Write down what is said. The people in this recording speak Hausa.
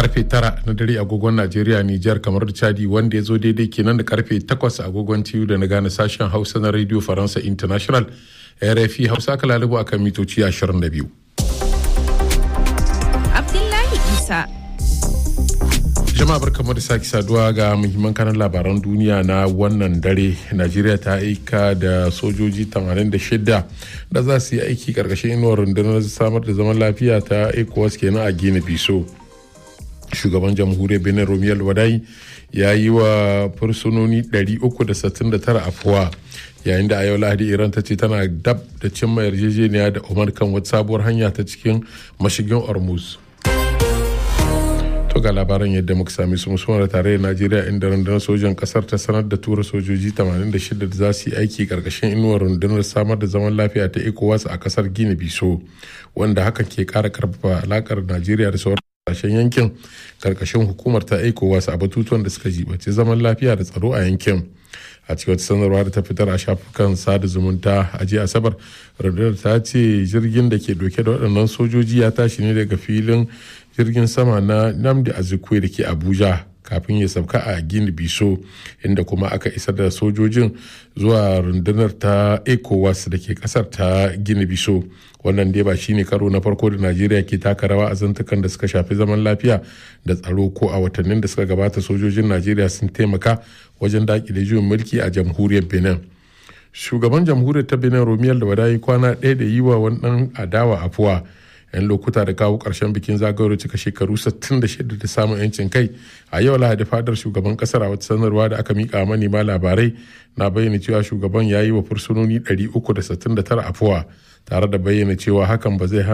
karfe tara na dare agogon najeriya nijar kamar da chadi wanda ya zo daidai kenan da karfe takwas agogon tiyu da na gane sashen hausa na radio faransa international rfi hausa aka lalubu akan mitoci 22 abdullahi isa jama'a barkamu da sake saduwa ga muhimman kanan labaran duniya na wannan dare najeriya ta aika da sojoji 86 da za su yi aiki karkashin inuwar rundunar samar da zaman lafiya ta ecowas kenan a gina biso shugaban jamhuriyar benin romiyar wadai ya yi wa fursunoni 369 afuwa yayin da a yau lahadi iran ta ce tana dab da cimma yarjejeniya da umar kan wata sabuwar hanya ta cikin mashigin hormuz to ga labaran yadda muka sami su musamman da tarayyar najeriya inda rundunar sojan kasar ta sanar da tura sojoji 86 da za su yi aiki karkashin inuwar rundunar samar da zaman lafiya ta ecowas a kasar gini biso wanda hakan ke kara karfafa alakar najeriya da sauran kasashen yankin karkashin hukumar ta ecowas a batutuwan da suka jibaci zaman lafiya da tsaro a yankin a cikin wata sanarwa da ta fitar a shafukan sada zumunta a jiya asabar rundunar ta ce jirgin da ke dauke da waɗannan sojoji ya tashi ne daga filin jirgin sama na namdi azikwe da ke abuja kafin ya sauka a gini biso inda kuma aka isar da sojojin zuwa rundunar ta ecowas da ke kasar ta gini biso wannan dai ba shine karo na farko da najeriya ke taka rawa a zantukan da suka shafi zaman lafiya da tsaro ko a watannin da suka gabata sojojin najeriya sun taimaka wajen dakile juyin mulki a jamhuriyar benin shugaban jamhuriyar ta benin romiyar da wadayi kwana ɗaya da yi wa wani ɗan adawa afuwa 'yan lokuta da kawo ƙarshen bikin zagayowar cika shekaru 66 da samun 'yancin kai a yau lahadi fadar shugaban kasar a wata sanarwa da aka mika manema labarai na bayyana cewa shugaban ya yi wa fursunoni 369 afuwa tare da bayyana cewa hakan ba zai